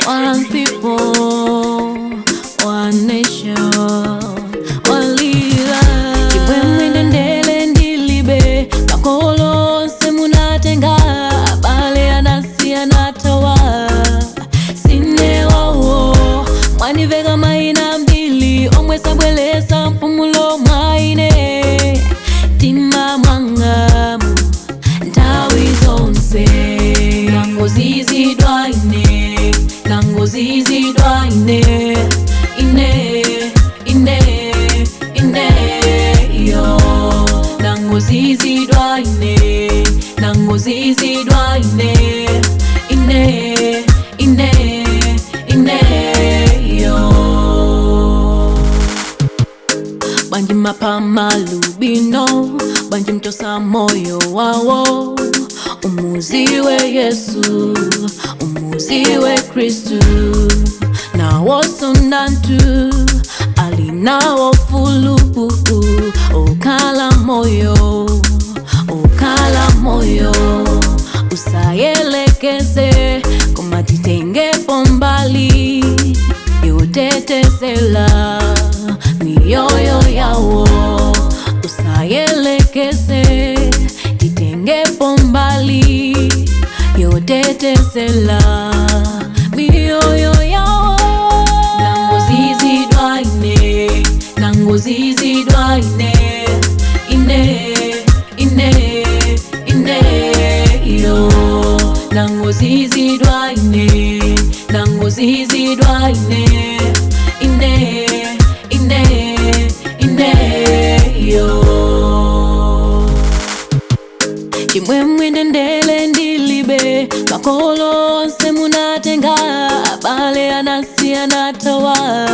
one people, one nation, one leader. Chimwemwe ndendele ndilibe makolo onse munatenga abale anasi anatawa sinewawo mwaniveka maina mbili omwe sabwelesa mpumulo mwaine tima mwangamu nthawi zonse nangozizidwa ine nangozizidwa ine ine ine ine yo nangozizidwa ine nangozizidwa ine ine ine ine yo banji mapamalubino banji mtosa moyo wawo umuziwe yesu umuziwe kristu nawo sundantu alinawo fulupu okala moyo okala moyo usayelekeze komatitengepo mbali yotetezela mioyo yawo usayelekeze titengepo mbali yotetezela mioyo yawo nangozizidwa ine nangozizidwa ine ine ine ine yo nangozizidwa ine nangozizidwa ine ine ine ine yo chimwemwe ndendele ndilibe makolo onse munatenga abale anasi anatawa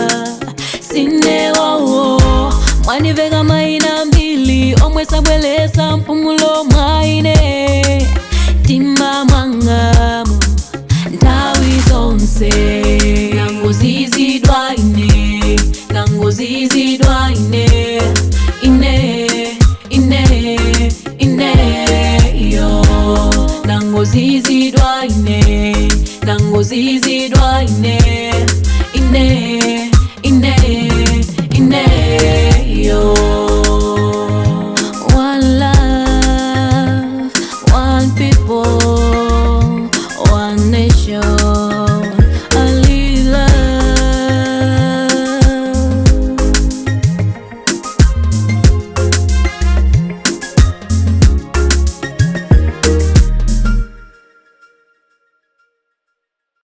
sinewawo mwaniveka maina mbili omwe sabwelesa mpumulo mwaine tima mwangamu nthawi zonse nangozizidwa ine nangozizidwa ine ine ine ine yo nangozizidwa ine nangozizidwa ine ine ine ine yo one love one people